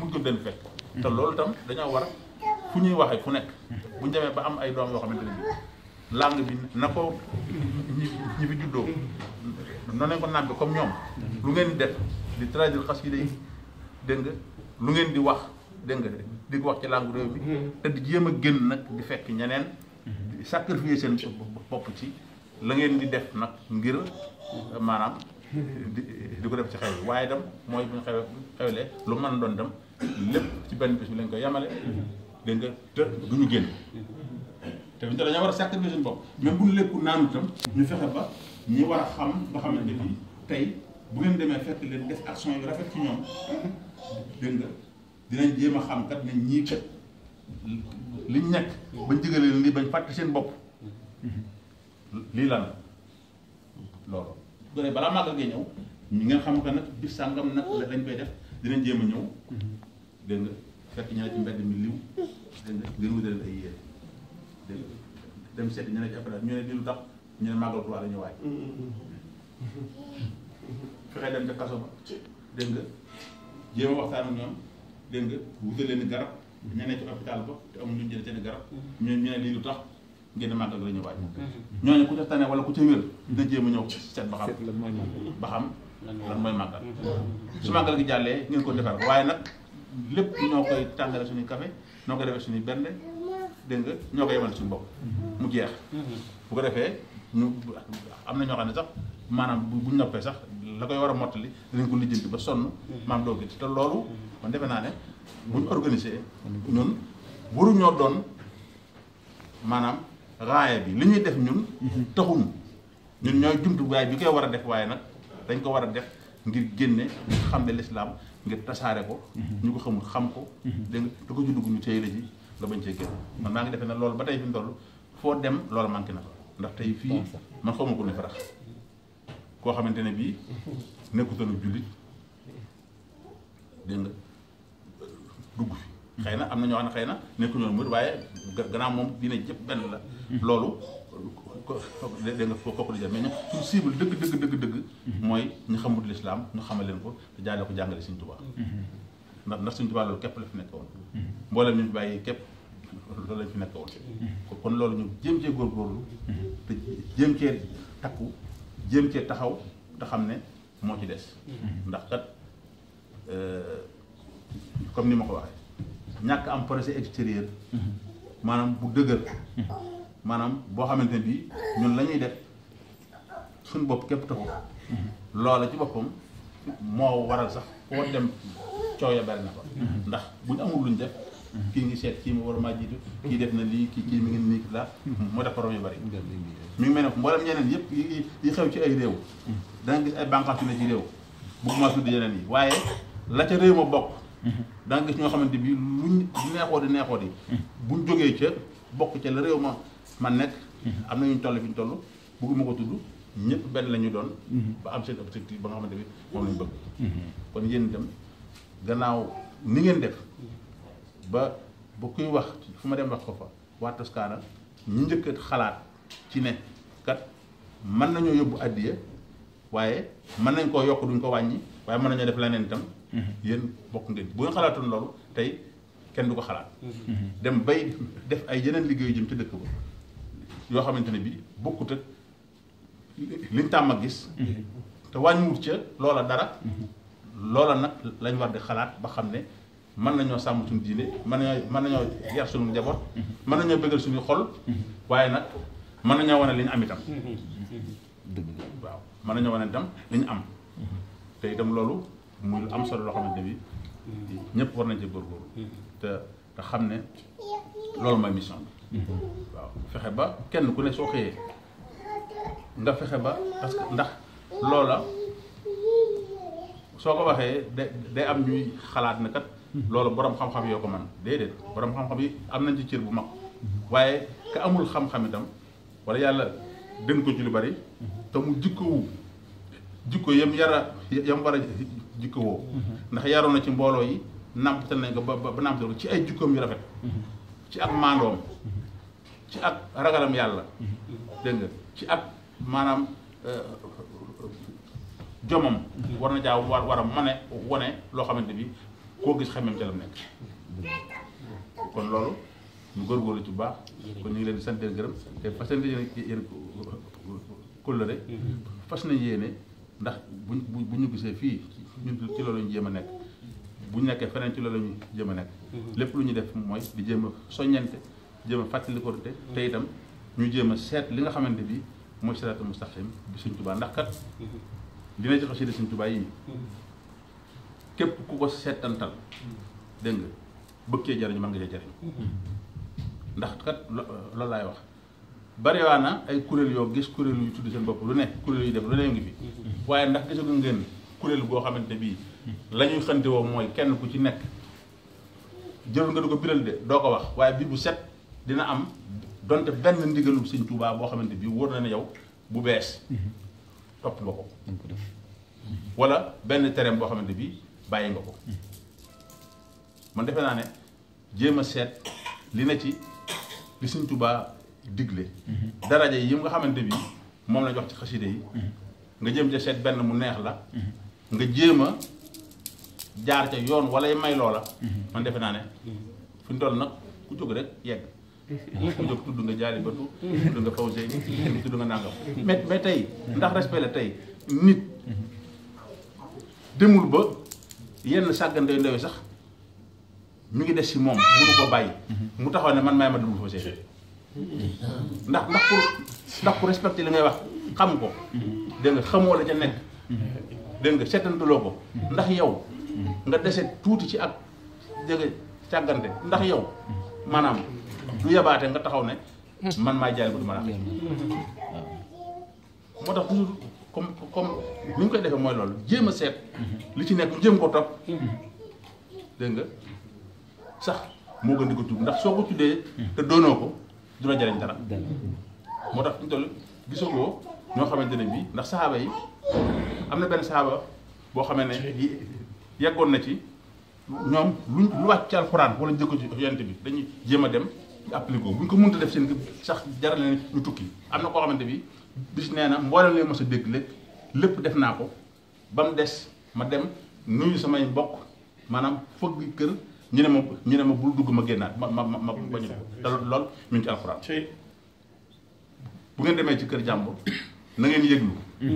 mujj ko den fekk te loolu tam dañoo war fu ñuy waxee fu nekk bu ñu demee ba am ay doom yoo xamante ne bi langue bi na ko ñi ñi fi juddoo noonu lañ ko nàmpe comme ñoom lu ngeen di def di traduire xasida yi dégg nga lu ngeen di wax dégg nga di ko wax ci langue réew mi te di jéem a génn nag di fekk ñeneen di sacrifier seen bopp ci la ngeen di def nag ngir maanaam di di ko def ci xew yi waaye dem mooy bu ñu xew xewlee lu mën a doon dem lépp ci benn bis bi lañ koy yemale dégg nga te du ñu génn te fi dañoo war a sacrifier suñu bopp même bu ñu lekku naanu itam ñu fexe ba ñi war a xam nga xamante bi tey bu ngeen demee fekk leen def action yu rafet ci ñoom dégg nga dinañ jéem a xam kat ne ñii kat liñ nekk bañ jëgalee leen lii bañ fàtte seen bopp lii lan loolu bu dee balaa màggal ngay ñëw ñu ngeen xam que nag bis sàngam nag lañ koy def dinañ jéem a ñëw dégg nga fekk ñu ne ci mbedd mi liw dégg nga ngeen wutal ay yére dégg nga dem seeti ñu ne ci après ñu ne lii lu tax ñu ne màggal Tuubaa la ñu waaj fexe dem ca kaso ba dégg nga jéem a waxtaan ak ñoom dégg nga wutal leen garab ña ne ci hôpital ba te amuñu lu ñu jël seen garab ñu ñu ne lii lu tax ngeen ne màggal la ñu waaj ñooñu ku ca tane wala ku ca wér dina jéem a ñëw seet ba xam ba xam lan mooy màggal su màggal gi jàllee ngeen ko defar waaye nag lépp ñoo koy tàngale suñuy café ñoo koy defee suñuy bernde dégg nga ñoo koy yemal suñu bopp mu jeex bu ko defee ñu am na ñoo xam ne sax maanaam bu buñ noppee sax la koy war a mottali dinañ ko lijjanti ba sonn maam doo gis te loolu man defe naa ne buñ organisé ñun waruñoo doon maanaam raaya bi li ñuy def ñun taxuñu ñun ñooy jumtuwaay bi koy war a def waaye nag dañ ko war a def ngir génne xam ne lislaam ngir tasaare ko ñu ko xamul xam ko dégg nga da ko ci dugg ñu téye la ji nga bañ cee génn man maa ngi defee ne loolu ba tey fi mu toll foo dem loolu manqué na fa ndax tey fii man xawma ko ne farax koo xamante ne bii nekkutoon jullit dégg nga dugg fi xëy na am na ñoo xam ne xëy na nekku ñoon murid waaye gannaaw moom diine jëpp benn la loolu dégg nga kooku di jël mais ñu suñu cible dëgg dëgg dëgg dëgg mooy ñu xamul lislaam ñu xamal leen ko te jaale ko jàngale Sëñ Tuubaa ndax ndax Sëñ Tuubaa loolu képp la fi nekk woon mboolem ñu fi bàyyi képp loolu lañ fi nekk woon kon loolu ñu jéem cee góorgóorlu te jéem cee takku jéem cee taxaw te xam ne moo ci des ndax kat comme ni ma ko waxee ñàkk am projet extérieur maanaam bu dëgër maanaam boo xamante ne bii ñun la ñuy def suñu bopp képp taxu loola ci boppam moo waral sax foo dem coow ya bari na fa ndax buñ amul luñ def kii ngi seet kii mu war a maa jiitu kii def na lii kii kii mi ngi nii la moo def problème yu bari mi ngi mel ne mboolem ñeneen yëpp yi yi xew ci ay réew da nga gis ay bànqaas yu ne ci réew bëgguma tudd yeneen yi waaye la ca réew ma bokk da nga gis ñoo xamante bi luñ neexoo di neexoo di buñ jógee ca bokk ca la réew ma man nekk am na ñu toll fi ñu toll bëgguma ko tudd ñëpp benn la ñu doon ba am seen objectif ba nga xamante bi moom lañ bëgg kon yéen itam gannaaw ni ngeen def ba ba kuy wax fu ma dem wax ko fa waa Toscana ñu njëkk a xalaat ci ne kat mën nañoo yóbbu addiya waaye mën nañ koo yokk duñ ko wàññi waaye mën nañoo def leneen itam yéen bokk ngeen bu ngeen xalaatoon loolu tey kenn du ko xalaat dem bay def ay yeneen liggéeyu jëm ci dëkk ba yoo xamante ne bi bokkut ak liñ tàmm a gis te wàññiwut ca loola dara loola nag lañ war di xalaat ba xam ne mën nañoo sàmm suñu diine mën nañoo mën nañoo yar suñu njaboot mën nañoo bëggal suñu xol waaye nag mën nañoo wane li ñu am itam waaw mën nañoo wane itam li ñu am te itam loolu muy lu am solo loo xamante bi ñëpp war nañ ci góorgóorlu te te xam ne loolu mooy mission bi waaw fexe ba kenn ku ne soo xëyee nga fexe ba parce que ndax loola soo ko waxee da day am ñuy xalaat ne kat loolu borom xam-xam yoo ko man déedéet borom xam-xam yi am nañ ci cër bu mag waaye ka amul xam-xam itam wala yàlla dën ko ci lu bari te mu jikkowu jikko yam yara yam war a jikkowoo ndax yaroon na ci mbooloo yi nàmpatal nañ ko ba ba nàmpatal ko ci ay jikkoom yu rafet ci ak maandoom ci ak ragalam yàlla dégg nga ci ak maanaam jomam war na jaa war war a mane wone loo xamante bi koo gis xamem ca la nekk kon loolu ñu góorgóorlu ci bu baax kon ñu ngi leen di sant leen gërëm te fas yéene yéen kóllëre fas nañ yéene ndax buñ bu ñu gisee fii ñun ci loolu ñu jéem a nekk bu ñu nekkee feneen ci loolu ñu jéem a nekk lépp lu ñu def mooy di jéem a soññante jéem a fàttali ko te te itam ñu jéem a seet li nga xamante bi mooy siraatal mustaqim bi Sëñ Tuubaa ndax kat li na ci xasida Sëñ Tuubaa yi képp ku ko seetantal dégg nga bëgg cee jariñ mën nga cee jariñ ndax kat loolu laay wax bariwaa na ay kuréel yoo gis kuréel yu tudd seen bopp lu ne kuréel yu def lu ne ngi fi waaye ndax gisagu ngeen kuréel goo xamante bii la ñuy xante woo mooy kenn ku ci nekk jërul nga du ko biral de doo ko wax waaye bi bu set dina am donte benn ndigalu Sëñ Tuubaa boo xamante bii wóor na ne yow bu bees topp nga ko wala benn tereem boo xamante bii bàyyi nga ko man defe naa ne jéem a seet li na ci li Sëñ Tuubaa digle daraja yi nga xamante bi moom la jox ci xaside yi nga jéem ca seet benn mu neex la nga jéem a jaar ca yoon wala may loola man defe naa ne fi mu toll nag ku jóg rek yegg ku jóg tudd nga jaari batu tudd nga fawse tudd nga nàngam mais mais tey ndax respect la tey nit demul ba yenn sàggante yu ndaw sax mi ngi des si moom mënu ko bàyyi mu taxaw ne man maay ma dugg fawse ndax ndax pour ndax pour respecter li ngay wax xam ko dégg nga xamoo la ca nekk dégg nga seetantuloo ko ndax yow nga dese tuuti ci ak dégg nga càggante ndax yow maanaam du yabaate nga taxaw ne man maay jaay ba du ma la moo tax toujours comme comme ni ñu koy defee mooy loolu jéem a seet li ci nekk jéem ko topp dégg nga sax moo gën di ko tudd ndax soo ko tuddee te doonoo ko du la jariñ dara moo tax ñu toll gisagoo ñoo xamante ne bii ndax saxaaba yi am na benn saxaaba boo xamee ne yeggoon na ci ñoom luñ lu wàcc ci alxuraan wala jëkko ci yonent bi dañuy jéem a dem appliqué ko bu ñu ko mënta def seen sax jaral leen ñu tukki am na koo xamante bi bis nee na mboolem leen mos a dégg lépp lépp def naa ko ba mu des ma dem nuyu samay mbokk maanaam fëgg kër ñu ne ma ñu ne ma bul dugg ma génnaat ma ma ma ma bañu te lool mi ngi ci alxuraan bu ngeen demee ci kër jàmbur na ngeen yëglu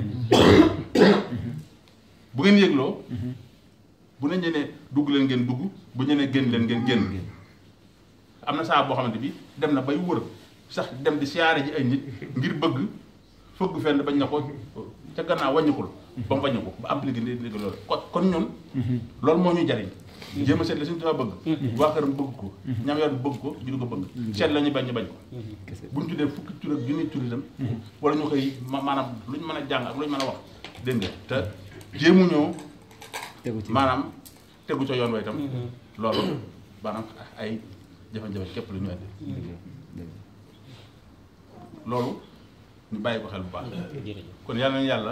bu ngeen yëgloo bu ne ñu ne dugg leen ngeen dugg bu ñu ne génn leen ngeen génn am na saa boo xamante bi dem na bay wër sax dem di siyaare ji ay nit ngir bëgg fëgg fenn bañ na ko ca gannaaw wàññikul ba mu wàññiku ba appliqué ndi ndi loolu kon kon ñun loolu moo ñuy jariñ jéem a seet la suñu dafa bëgg waa këram bëgg ko ñam yoon bëgg ko ñu du ko bëgg seet la ñu bañ ñu bañ ko buñ tuddee fukki tur ak junni tur itam wala ñu koy maanaam lu ñu mën a jàng ak lu ñu mën a wax dégg nga te jéemuñoo maanaam tegu ca yoon wa itam loolu maanaam ay jafe-jafe képp lu ñu indi loolu ñu bàyyi ko xel bu baax kon yàlla na yàlla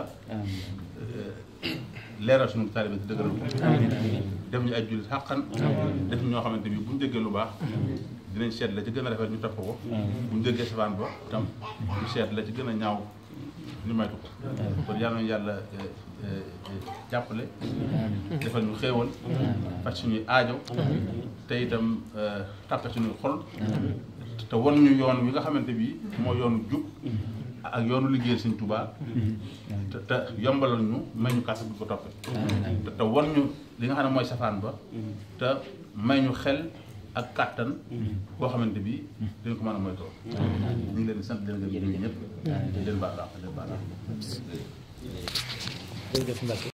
leeral suñu taalibe ci dëgëral ko def ñu ay jullit xàqan def ñoo xamante bi bu ñu déggee lu baax dinañ seet la ci gën a rafet ñu topp ko bu ñu déggee safaan ba tam ñu seet la ci gën a ñaaw ñu maytu ko kon yàlla na yàlla jàppale defal ñu xéewal faj suñuy aajo te itam tàppe suñuy xol te won ñu yoon wi nga xamante bi moo yoonu jub ak yoonu liggéeyal Sëñ Tuubaa te te yombalal ñu may ñu kàttan bu ko toppee te te won ñu li nga xam ne mooy safaan ba te may ñu xel ak kàttan boo xamante bi dañ ko mën a moytoo ñu ngi leen di sant leen gërëm ñëpp leen baal leen baal